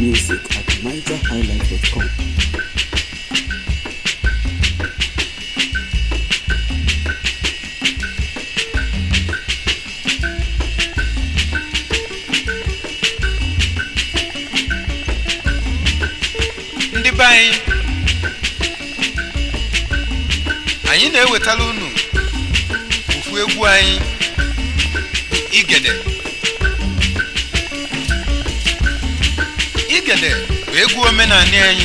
music at nigerhighlife.com. ndị be anyị anyị na-ewetara unu ofu egwu anyị igede igede bụ egwu omenanị anyị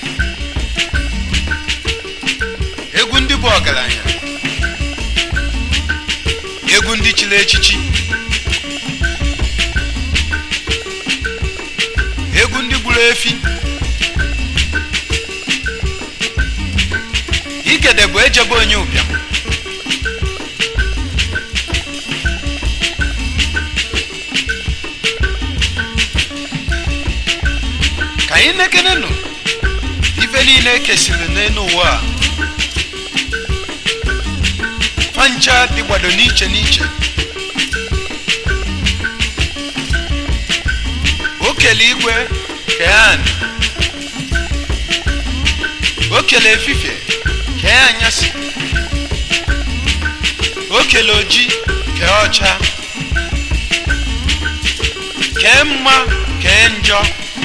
egwu ndị bụ ọgaranya egwu ndị chiri echichi egwu ndị gburu efi igede bụ ejebe onye ụbịam ka anyị nekenenụ ife niile ekesiri n'elu ụwa a fancha dịgbado n'iche n'iche o kele igwe kee anị o kele efifie kee anyasị o kele oji kee ọcha kee mma kee njọ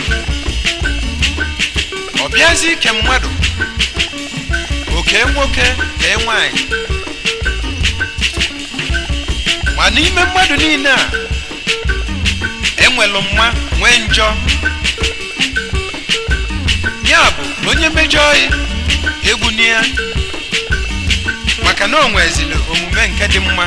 ọ bịazi ike mmadụ oke nwoke kee nwanyị ma n'ime mmadụ niile a enwelu mma nwee njọ ya bụ onye mejọọ ya egwu na ya maka na o nwezili omume nke dị mma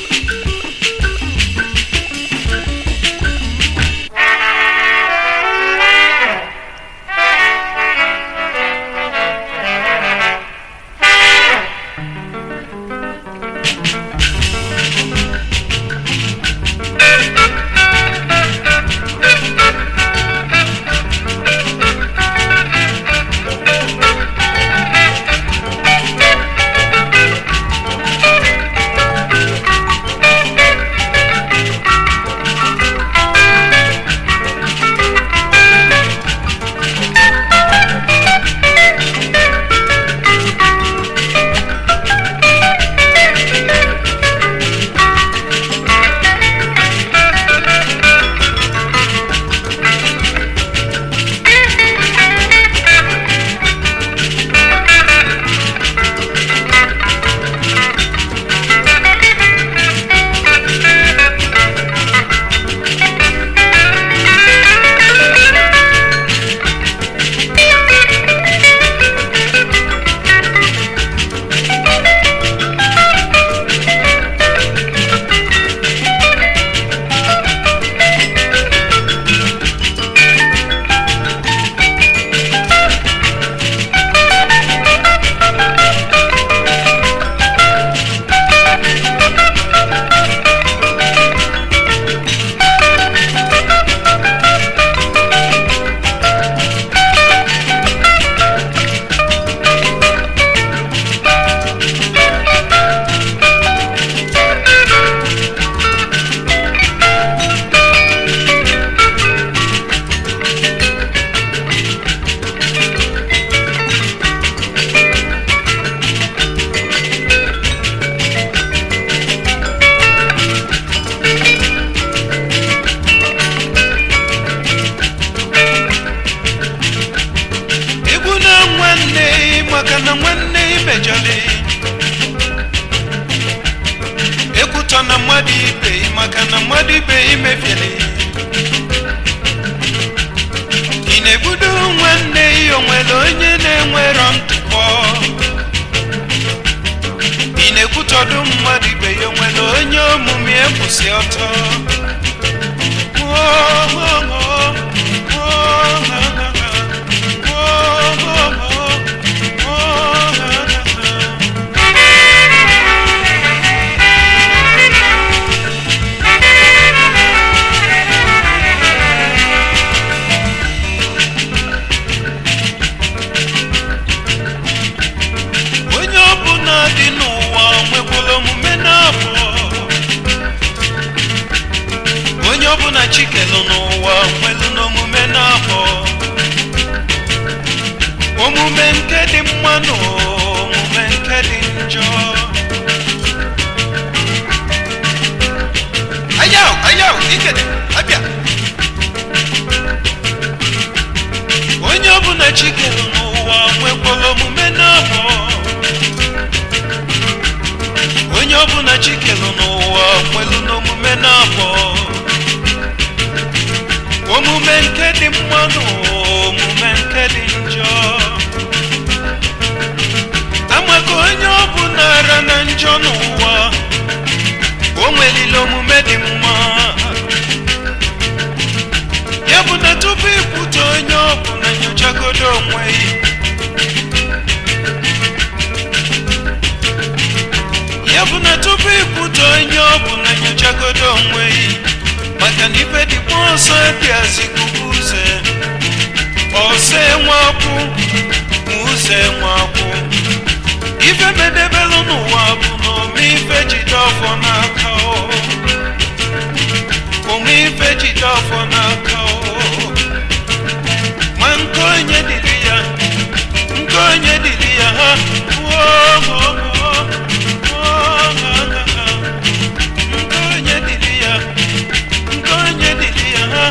egwu na nwanne maka na nwanne imejọli ekwutọ na mmadụ ibe maka na mmadụ ibe imefieli ị na-egbudo nwanne ya onwere onye na-enwerọ ntụpọ ị na-ekwutọdụ mmadụ ibe ya onwere onye omume ekwụsị ọtọ Oh, oh, oh, oh, oh, oh, oh, oh, oh. onye ọbụla dị n'ụwa nwekwara omume na-abụọ onye ọbụla chikelu n'ụwa nwelu n'omume na-abụọ mma na omume nke dị njọ ayaw ayaw ikede abịa onye ọbụla chikere n'ụwa nwekwara omume n'abọ onye ọbụla chikere n'ụwa nwelu n'omume n'abọ omume nke dị mma na omume nke dị njọ amaka onye ọbụla ara na njọ n'ụwa o nwelile omume dị mma ya bụ na tupu ikwute onye ọbụla nyochagodo onwe ya ya bụ na tupu ikwute onye ọbụla nyochagodo onwe ya maka na ife dịkwa ọsọ bịazikubu uze ọsọ enwekwụ ma ụzọ enwekwụ ife medebelụ n'ụwa bụ na ome ife jide ọfọ n'aka o ome ife jide ọfọ n'aka o ma nke onye dịrị ya nke onye dịrị ya ha wuo ha nke onye dịrị ya nke onye dịrị ya ha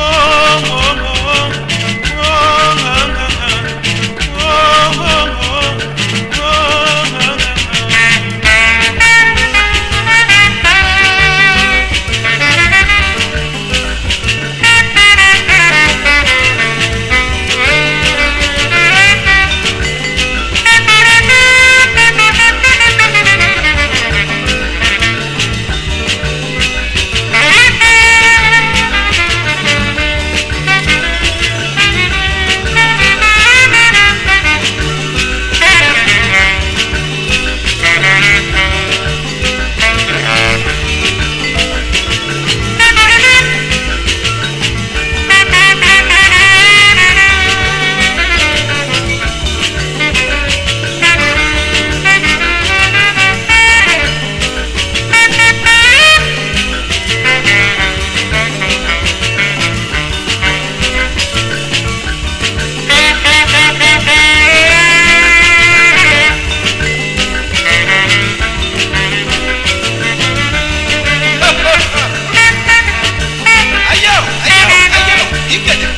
ayaw ayaw ayaw ikede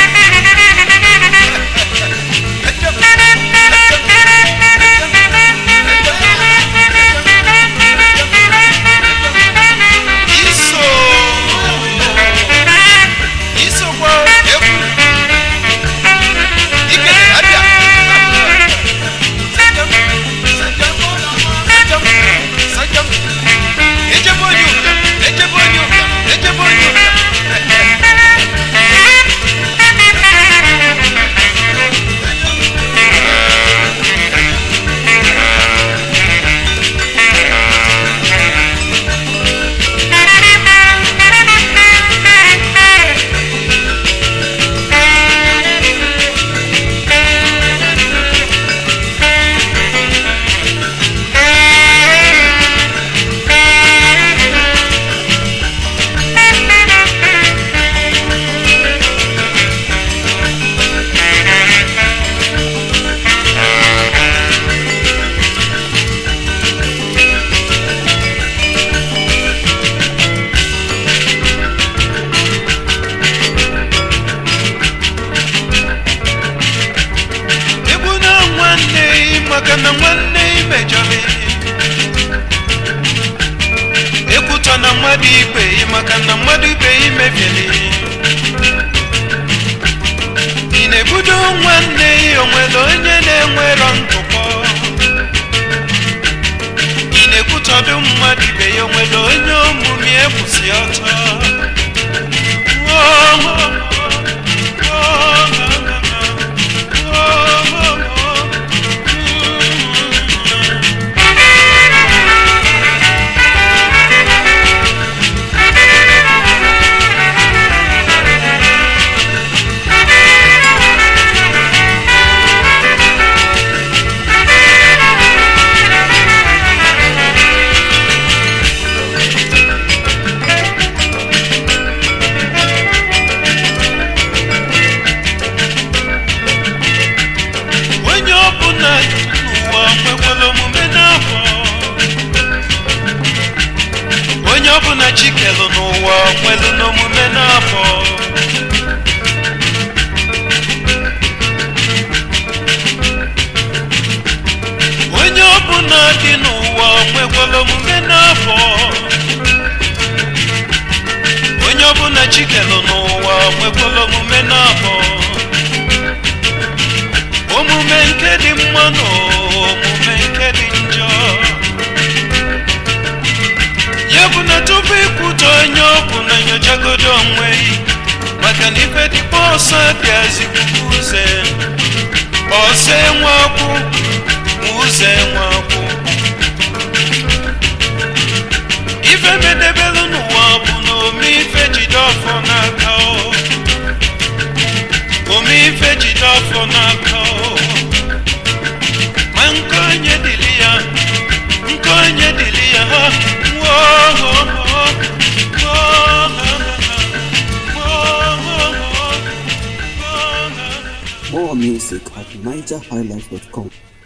iso isokwa egwu ikede abịa sajam sajam sajam sajam ejebe onye ụbịam ejebe onye ụbịam ejebe onye ụbịam egbu na nwanne ị maka na nwanne ị mejọrọ ekwutọ na mmadụ ibe ị maka na mmadụ ibe ị mebiere ị na-ebudo nwanne ị onwere onye na-enwerọ ntụpọ ị na-ekwutọdụ mmadụ ibe ya onwere onye omume ekwusi ọtọ Oh, oh, oh, oh, oh. chikelu n'ụwa nwelu n'omume n'afọ onye ọbụla dị n'ụwa nwekwara omume n'afọ onye ọbụla chikelu n'ụwa nwekwara omume n'afọ omume nke dị mma na omume nke dị njọ ya bụ na tupu ikwute onye ọbụ na nyochagodo onwe yi maka na ife dịkwa ọsọ bịazi puku uze ọsọ enwekwụ ma ụzọ enwekwụ ife medebelu n'ụwa bụ na ome ife jide ọfọ n'aka o ome ife jide ọfọ n'aka o ma nke onye dịrị ya nke onye dịrị ya ha More music at NigerHighlife.com.